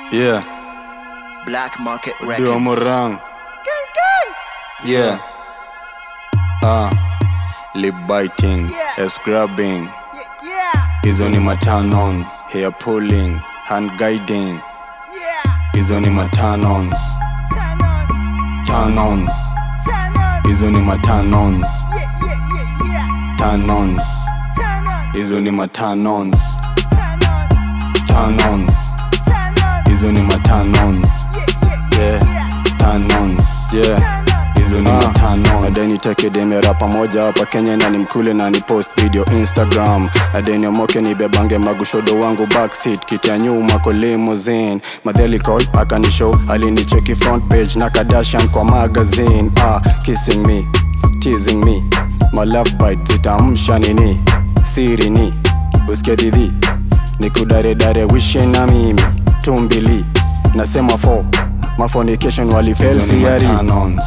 Yeah, Black Market Dio Records. Morang. Yeah. Ah, lip biting, Yeah. ass grabbing. Yeah, Hizo ni matanons, hair pulling, hand guiding. yeah, Hizo ni matanons, turn on, tanons. turn on, Hizo ni matanons, yeah, yeah, yeah, yeah, tanons. turn on, Hizo ni matanons, turn on, tanons. turn on, Hizo ni matanons, yeah, yeah, yeah, yeah, tanons. Yeah. turn on, hizo ni matano nadeni tekedemera pamoja hapa kenya na nimkule na ni post video instagram nadeni omoke nibebange magushodo wangu backseat kiti ya nyuma kwa limousine madheli call akanishow alinicheki front page na kadashan kwa magazine ah, kissing me teasing me my love bite zitamsha nini siri ni usikie didhi nikudaredare wishe na mimi tumbili nasema fo mafonication walifelsiari turn on,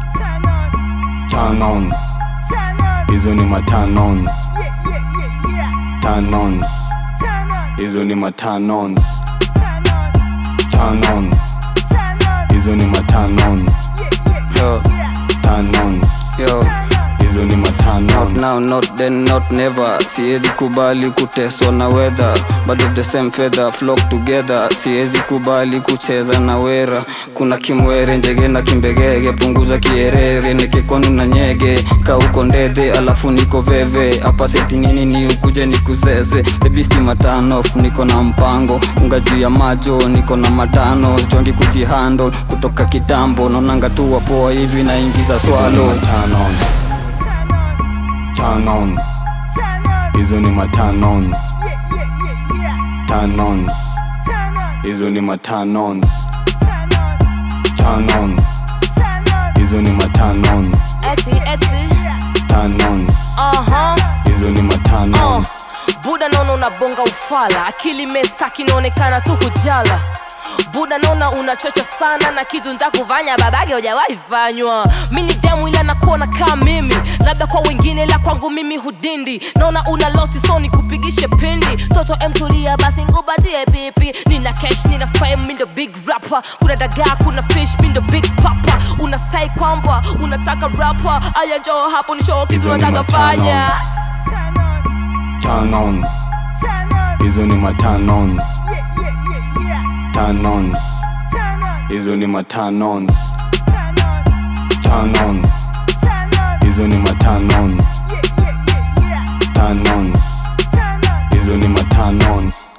Tanons, turn on, hizo ni matanons, yeah, yeah, yeah, yeah, tanons, turn on, hizo ni matanons, turn on, tanons, turn on, hizo ni matanons, yeah, yeah, yeah, yeah, tanons, Yo. turn on, hizo ni Not matanons. now, not then, not never siwezi kubali kuteswa na weather but of the same feather flock together siwezi kubali kucheza na wera kuna kimwere njege na kimbegege punguza kierere nikikonu na nyege kauko ndedhe alafu niko veve hapa seti nini ni ukuje nikuzeze bebisti matanof niko na mpango unga juu ya majo niko na matano jongi kujihandle kutoka kitambo naonanga tu wapoa hivi naingiza Hizo ni swalo matanons, turn on, tanons, turn on, hizo ni matanons, yeah, yeah, yeah, yeah, tanons, turn on, hizo ni matanons, turn on, tanons, turn on, hizo ni matanons, Eti, eti, tanons, aha, hizo ni uh. matanons. Buda naona unabonga ufala, akili mestaki inaonekana tu hujala. Buda naona unachocha sana na kitu ntakufanya babage hujawahi fanywa. Mi ni demu ila nakuona kama mimi, labda kwa wengine la kwangu mimi hudindi. Naona una lost so nikupigishe pindi. Toto emtulia basi ngubatie pipi. Nina cash, nina fame, mi ndo big rapper. Kuna dagaa, kuna fish, mi ndo big papa. Unasai kwamba unataka rapper, aya njoo hapo ni show kitu Hizo ni nataka fanya. matanons, turn on, tanons, turn on, hizo ni matanons, yeah, yeah, yeah, yeah, tanons, turn on, hizo ni matanons, turn on, tanons, turn on, hizo ni matanons, yeah, yeah, yeah, yeah, tanons, turn on. hizo ni matanons.